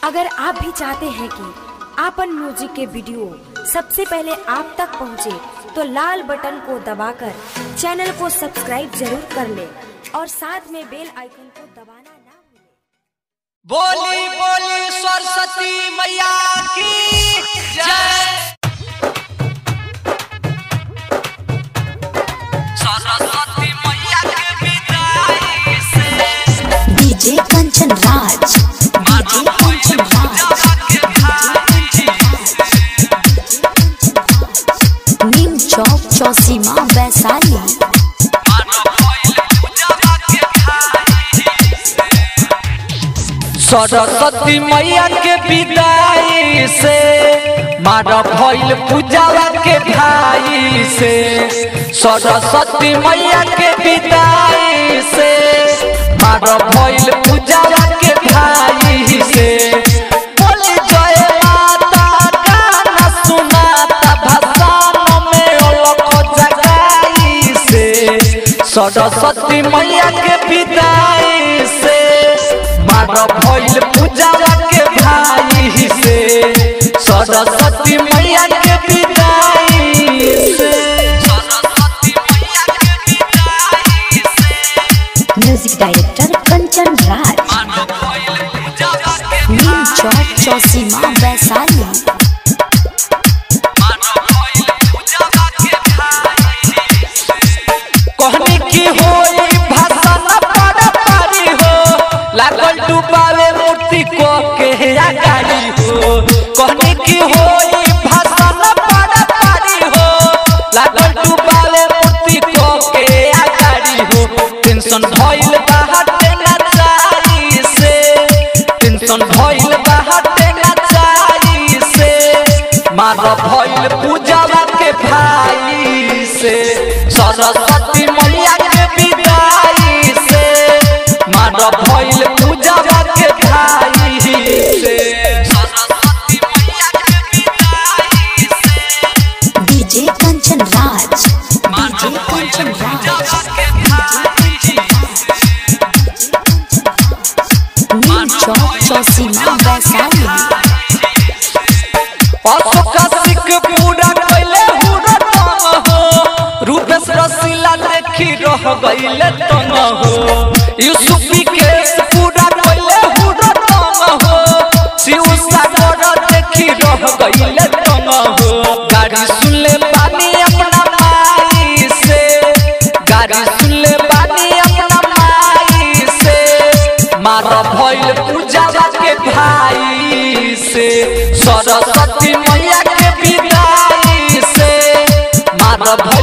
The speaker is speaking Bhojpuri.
अगर आप भी चाहते हैं कि आपन म्यूजिक के वीडियो सबसे पहले आप तक पहुंचे, तो लाल बटन को दबाकर चैनल को सब्सक्राइब जरूर कर ले और साथ में बेल आइकन को दबाना ना भूलें। बोली बोली सरस्वती मैया की जय सरस्वती मैया के विदाई से डीजे कंचन राज डीजे कंचन राज नीम चौक चौसीमा वैशाली सरस्वती मैया के विदाई से मारा भइल पूजावा के भाई से सरस्वती मैया के विदाई से मारा भइल पूजावा के भाई से बोले जय माता गाना सुनाता भसान में अलख जगाई से सरस्वती मैया के विदाई से मार भइल पूजावा के भाई से सरस्वती मैया के विदाई से सरस्वती मैया के विदाई से म्यूजिक डायरेक्टर कंचन राज मार भइल पूजावा के नीम चौक चौसीमा वैशाली कहनी की होई भाषण पड़ पारी हो लागल डुबावे मूर्ति को के आगारी हो कहनी की होई भाषण पड़ पारी हो लागल डुबावे मूर्ति को के आगारी हो टेंशन भइल बाहर ना चाही से टेंशन भइल बाहर ना चाही से मार भइल पूजावा के भाई से सरस्वती मैया के विदाई से मार भइल पूजावा के भाई से सरस्वती मैया के विदाई से डीजे कंचन राज मार डीजे भइल कंचन राज पूजावा के भाई नीम चौक चौसीमा वैशाली अशोक पूरा कैले हुरो तंग हो रूपेश रसीला देखी रह गईले तंग हो यूसुफी के पूरा कैले हुरो तंग हो शिव सागर देखी रह गईले तंग हो गाड़ी सुनले बानी अपना माई से गाड़ी सुनले बानी अपना माई से मार भइल पूजावा के भाई से सरस्वती मैया के विदाई से मार भइल